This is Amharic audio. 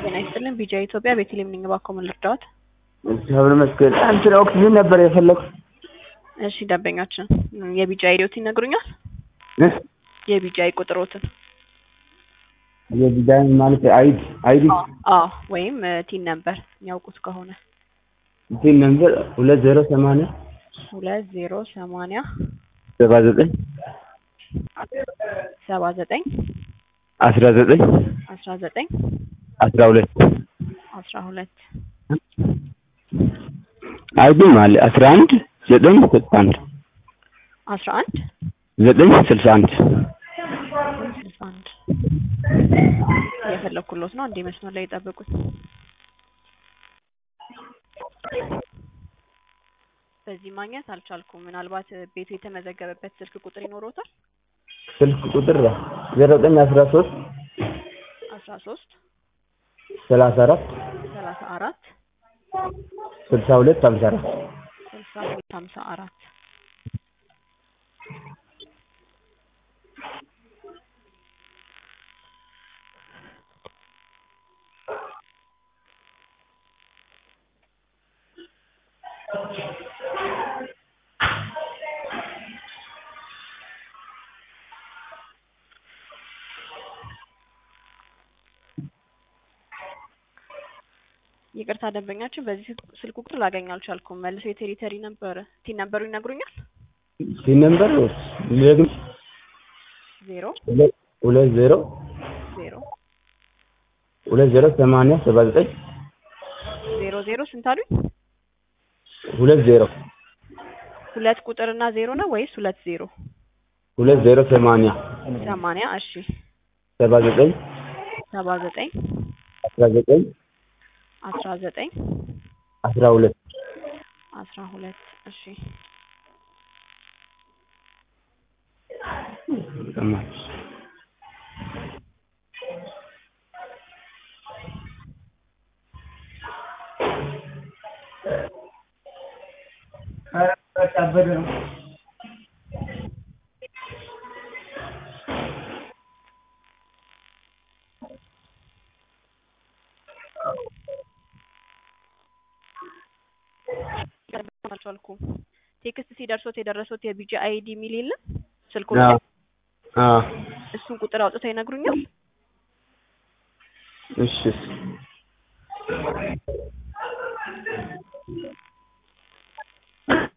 ጤና ይስጥልን ቢጃ ኢትዮጵያ ቤተልሔም ነኝ። እባክዎ ምን ልርዳዎት? እግዚአብሔር ይመስገን። እንትን ኦክሲጅን ነበር የፈለኩት። እሺ ደንበኛችን የቢጃ አይዲዎት ይነግሩኛል? እ? የቢጃ ቁጥሮትን? የዲዛይን ማለት አይዲ አይዲ አዎ ወይም ቲን ነምበር የሚያውቁት ከሆነ እንትን ነበር ሁለት ዜሮ ሰማንያ ሁለት ዜሮ ሰማንያ ሰባ ዘጠኝ ሰባ ዘጠኝ አስራ ዘጠኝ አስራ ዘጠኝ አስራ ሁለት አስራ ሁለት አይዲም አለ አስራ አንድ ዘጠኝ ስልሳ አንድ አስራ አንድ ዘጠኝ ስልሳ አንድ ስልሳ አንድ እየፈለኩሎት ነው። እንዴ መስመር ላይ የጠበቁት በዚህ ማግኘት አልቻልኩም። ምናልባት ቤቱ የተመዘገበበት ስልክ ቁጥር ይኖሮታል? ስልክ ቁጥር ዜሮ ዘጠኝ አስራ ሶስት አስራ ሶስት ሰላሳ አራት ሰላሳ አራት ስልሳ ሁለት ሀምሳ አራት ስልሳ ሁለት ሀምሳ አራት ይቅርታ ደንበኛችን በዚህ ስልክ ቁጥር ላገኝ አልቻልኩም። መልሶ የቴሪተሪ ነበር ቲን ነበሩ ይነግሩኛል? ይህ ነምበር ደግም ዜሮ ሁለት ሁለት ዜሮ ዜሮ ሁለት ዜሮ ሰማንያ ሰባ ዘጠኝ ዜሮ ዜሮ ስንት አሉኝ? ሁለት ዜሮ ሁለት ቁጥርና ዜሮ ነው ወይስ ሁለት ዜሮ? ሁለት ዜሮ ሰማንያ ሰማንያ እሺ ሰባ ዘጠኝ ሰባ ዘጠኝ አስራ ዘጠኝ አስራ ዘጠኝ አስራ ሁለት አስራ ሁለት እሺ አልቻልኩም። ቴክስት ሲደርሶት የደረሱት የቢጂ አይዲ የሚል የለም ስልኩ ላይ አዎ እሱን ቁጥር አውጥተው ይነግሩኛል? እሺ